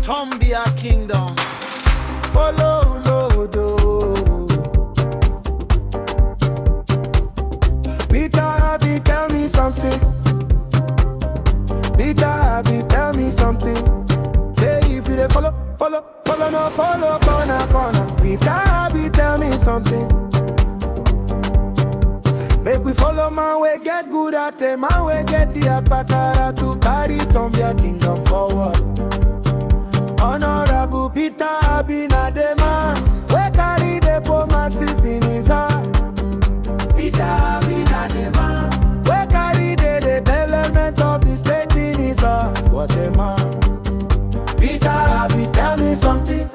Tombia Kingdom. Follow Lodo. Peter Happy, tell me something. Peter Happy, tell me something. Say if you dey follow, follow, follow, no follow, corner, corner. Peter Happy, tell me something. Make we follow man we get good at it, man we get the apakara to carry Tombia kingdom forward. Honorable Peter Happy na the man we carry the promises in his heart. Peter Happy na the man we carry the development of the state in his heart. What a man! Peter Happy, tell me something.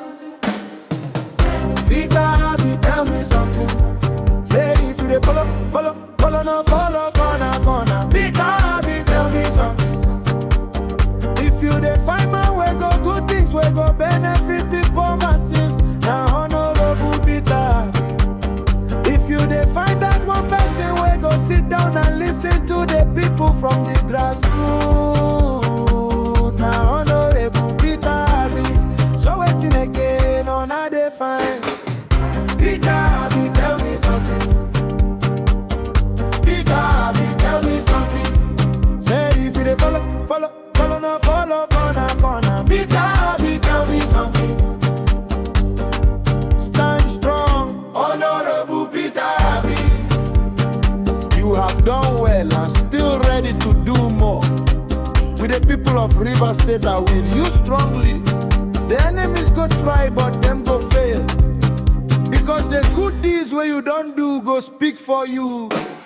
Peter Happy, tell me something. Say if you dey follow, follow, follow, no follow, corner, corner. Peter Happy, tell me something. If you dey find man we go good things, we go benefit the poor masses. Na honorable Peter Happy. If you dey find that one person we go sit down and listen to the people from the grassroots. Na honorable Peter Happy. So waiting again on how they find. Peter Happy, tell me something. Peter Happy, tell me something. Say if you dey follow, follow, follow, no follow, corner, corner. Peter Happy, tell me something. Stand strong, honorable Peter Happy. You have done well and still ready to do more. With the people of River State, I will you strongly. The enemies go try, but them go fail. Because the good deeds where you don't do go speak for you.